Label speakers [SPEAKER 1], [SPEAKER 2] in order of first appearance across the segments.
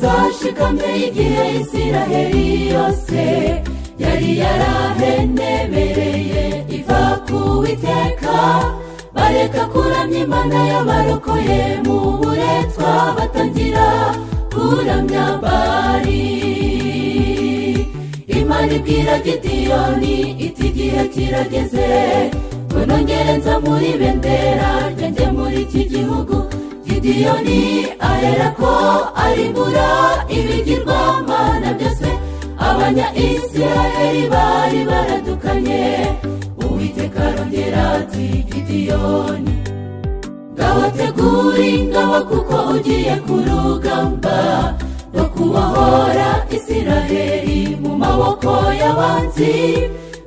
[SPEAKER 1] yashikamye igihe isiraheli yose yari yarahenebereye iva ku witeka bareka kuramya imana y'abarokoye mu buretwa batangira kuramya bari imana ibwira gidiyoni iti igihe kirageze ngo nongere nza muri bendera ryanjye muri iki gihugu gidiyoni ahera ko arimbura ibigirwamana byose abanya isiraheli bari baradukanye uwiteka arongera ati gidiyoni ngabategure ingabo kuko ugiye ku rugamba no kubohora isiraheli mu maboko y'abanzi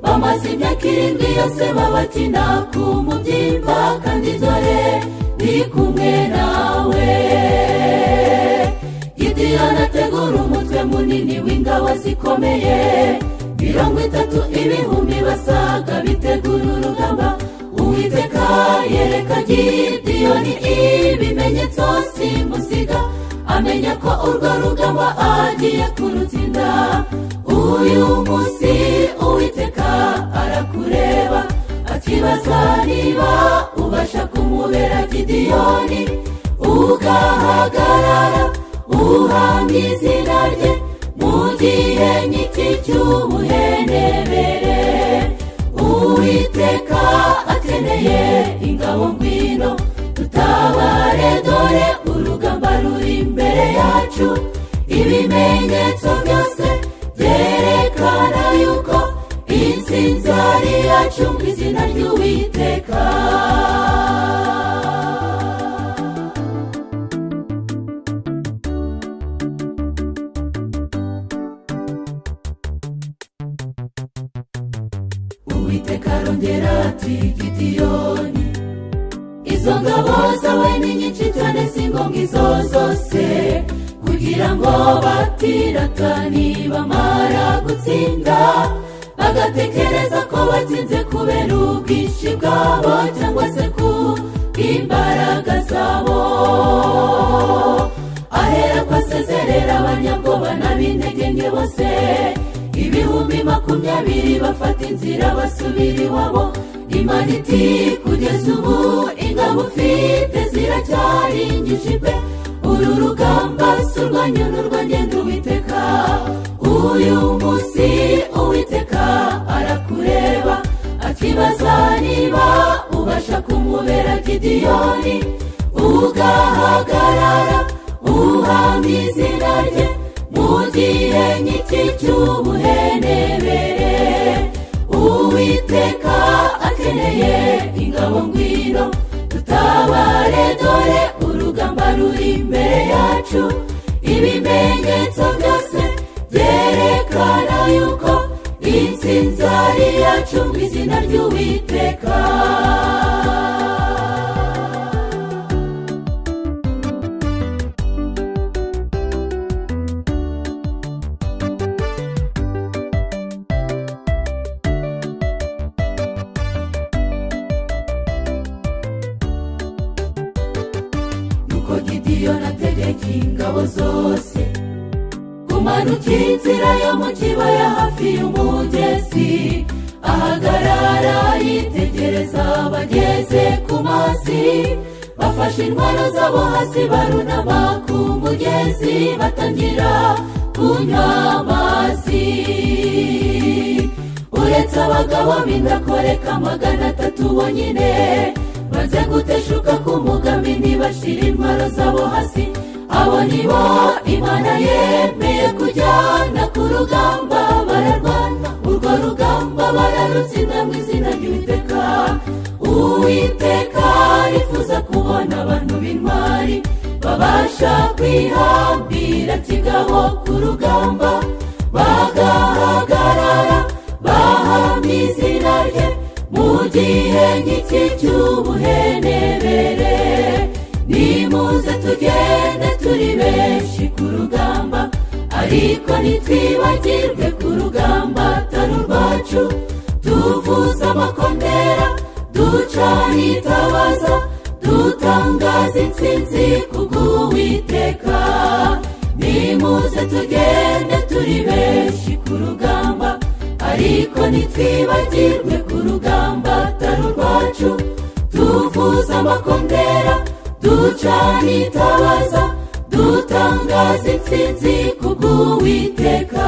[SPEAKER 1] bamaze imyaka irindwi yose babakina ku mubyimba kandi dore ni kumwe nawe gidiyoni ategura umutwe munini w'ingabo zikomeye mirongo itatu ibihumbi basaga bitegura urugamba uwiteka yereka gidiyoni ibimenyetso simusiga amenya ko urwo rugamba agiye kurutsinda uyu munsi uwiteka arakureba akibaza niba ubasha kumubera gidiyoni ugahagarara uhamya izina rye mu gihe nk'iki cy'ubuhenebere uwiteka akeneye ingabo ngwino tutabare dore urugamba ruri imbere yacu ibimenyetso byose byerekana yuko insinzi ari yacu mu izina ry'uwiteka uwiteka arongera ati gidiyoni izo ngabo zawe ni nyinshi cyane si ngombwa izo zose kugira ngo batiratani bamara gutsinda bagatekereza ko batsinze kubera ubwinshi bwabo cyangwa se ku bw'imbaraga zabo ahera ko asezerera abanyabwoba n'ab'integenge bose ibihumbi makumyabiri bafata inzira basubira iwabo imana iti kugeza ubu ingabo ufite ziracyaringije pe uru rugamba si urwanyu n'urwagenda uwiteka uyu munsi uwiteka arakureba akibaza niba ubasha kumubera gidiyoni ugahagarara uhamya izina rye mu gihe nk'iki cy'ubuhenebere uwiteka akeneye ingabo ngwino tutabare dore urugamba ruri imbere yacu ibimenyetso byose byerekana yuko insinzi ari yacu mu izina ry'uwiteka nuko gidiyoni ategeka ingabo zose kumanuka inzira yo mu kibaya hafi y'umugezi ahagarara yitegereza bageze ku mazi bafashe intwaro zabo hasi barunama ku mugezi batangira kunywa amazi uretse abagabo b'indakoreka magana atatu bonyine banze guteshuka ku mugambi ntibashire intwaro zabo hasi abo ni bo imana yemeye kujyana ku rugamba bararwana urwo rugamba bararutsinda mu izina ry'uwiteka uwiteka arifuza kubona abantu b'intwari babasha kwihambira kigabo ku rugamba bagahagarara bahamya izina rye mu gihe nk'iki cy'ubuhenebere nimuze tugende turi benshi ku rugamba ariko ntitwibagirwe ku rugamba atari urwacu tuvuza amakondera ducana itabaza dutangaza intsinzi kubw'uwiteka niwe nimuze tugende turi benshi ku rugamba ariko ntitwibagirwe ku rugamba atari urwacu tuvuza amakondera ducana itabaza dutangaza intsinzi ku bw'uwiteka